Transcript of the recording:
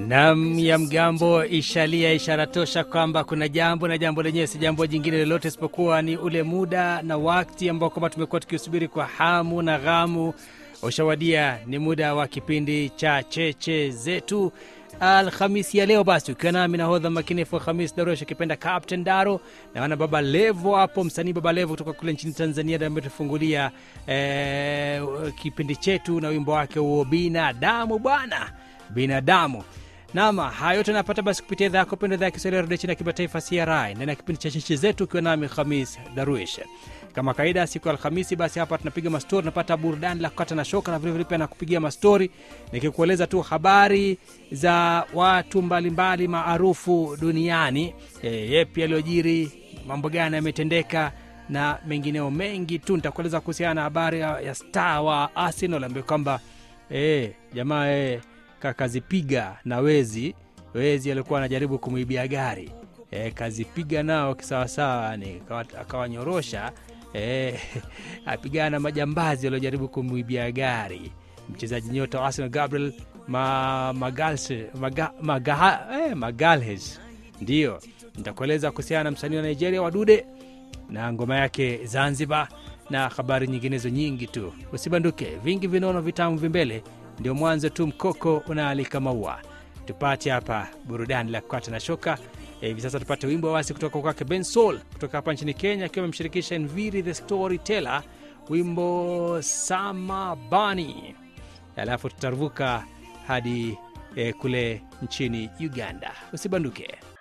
Nam ya mgambo ishalia, ishara tosha kwamba kuna jambo na jambo lenyewe si jambo jingine lolote isipokuwa ni ule muda na wakati ambao kwamba tumekuwa tukiusubiri kwa hamu na ghamu ushawadia. Ni muda wa kipindi cha cheche zetu Alhamisi ya leo. Basi ukiwa nami nahodha makinifu Hamis Daruesh akipenda Captain Daro na wana Baba Levo hapo, msanii Baba Levo kutoka kule nchini Tanzania ndiye ametufungulia eh, kipindi chetu na wimbo wake huo binadamu bwana, binadamu Nama haya yote napata basi kupitia idhaa yako pendo, idhaa ya Kiswahili ya redio chini ya kimataifa CRI ndani ya kipindi cha cheche zetu, ukiwa nami Khamis Darwish. Kama kawaida, siku ya Alhamisi basi hapa tunapiga mastori, napata burudani la kukata na shoka, na vilevile pia nakupigia mastori nikikueleza tu habari za watu mbalimbali maarufu duniani, e, yepi yaliyojiri, mambo gani yametendeka na mengineo mengi tu. Nitakueleza kuhusiana na habari ya, ya star wa Arsenal ambaye kwamba e, jamaa e, kazipiga na wezi wezi alikuwa anajaribu kumwibia gari e, kazipiga nao kisawasawa, yani akawanyorosha e, apigana na majambazi waliojaribu kumwibia gari. Mchezaji nyota wa Arsenal Gabriel ma, Magalhaes maga, maga, eh, Magalhaes ndiyo nitakueleza kuhusiana na msanii wa Nigeria Wadude na ngoma yake Zanzibar na habari nyinginezo nyingi tu. Usibanduke, vingi vinono vitamu vimbele ndio mwanzo tu, mkoko unaalika maua. Tupate hapa burudani la kukata na shoka hivi e, sasa tupate wimbo wasi kutoka kwake Ben Soul kutoka hapa nchini Kenya, akiwa amemshirikisha Nviri the Storyteller, wimbo Samabani, alafu tutaruvuka hadi e, kule nchini Uganda. Usibanduke.